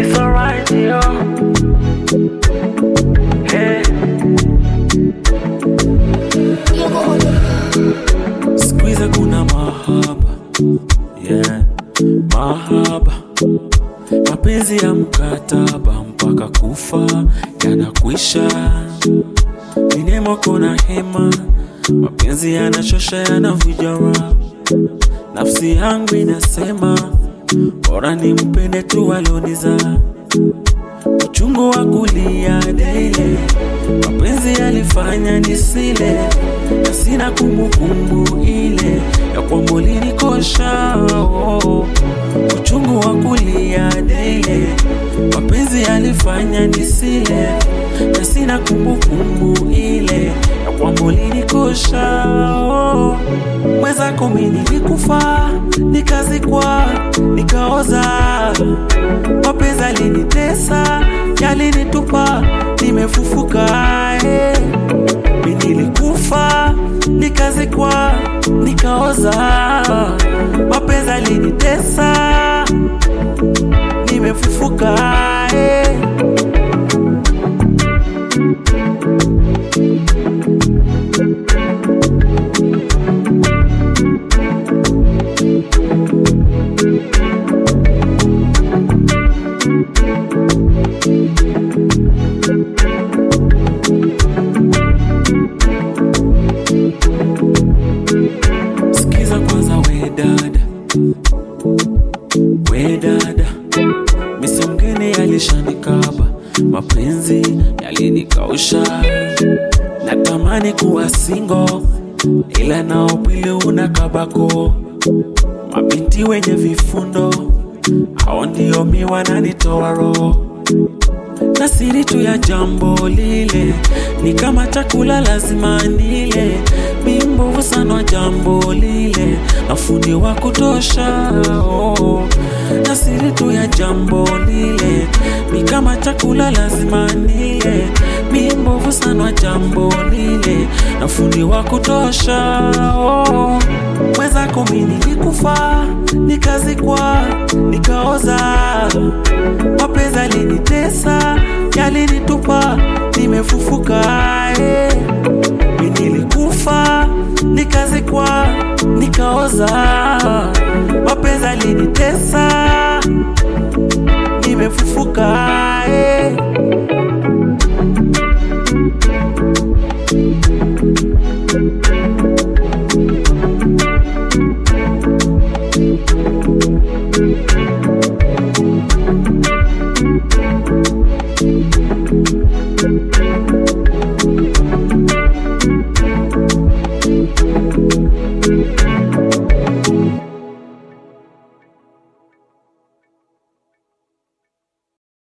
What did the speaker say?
It's alright, yo. Hey. Squeeze kuna mahaba yeah. Mahaba mapenzi ya mkataba mpaka kufa yanakwisha. Minemo kuna hema, mapenzi yanachosha, yanavuja raha. Nafsi yangu inasema bora nimpende tu alionizaa. Uchungu wa kulia dele, mapenzi yalifanya nisile, na sina kumbukumbu ile ya kwamba ulinikosha. Oh, uchungu wa kulia dele, mapenzi yalifanya nisile, na sina kumbukumbu ile ya kwamba ulinikosha. Oh, mwenzako mimi nilikufa, nikazikwa, nikaoza mapenzi alinitesa, yalinitupa, nimefufuka. eh. Mi nilikufa, nikazikwa, nikaoza. Mapenzi alinitesa, nimefufuka. eh. Sikiza kwanza we dada, we dada, misi mgeni alishanikaba, mapenzi yalinikausha, natamani kuwa singo, ila nao pili una kabako, mabinti wenye vifundo, hao ndio mi wananitoa roho na siri tu ya jambo lile ni kama chakula lazima nile, mi mbovu sana wa jambo lile na fundi wa kutosha oh. Na siri tu ya jambo lile ni kama chakula lazima nile, mi mbovu sana wa jambo lile na fundi wa kutosha oh. Mwenzako mi nilikufa, nikazikwa, nikaoza mapenzi alinitesa, yalinitupa, nimefufuka. eh. Mi nilikufa, nikazikwa, nikaoza. Mapenzi alinitesa,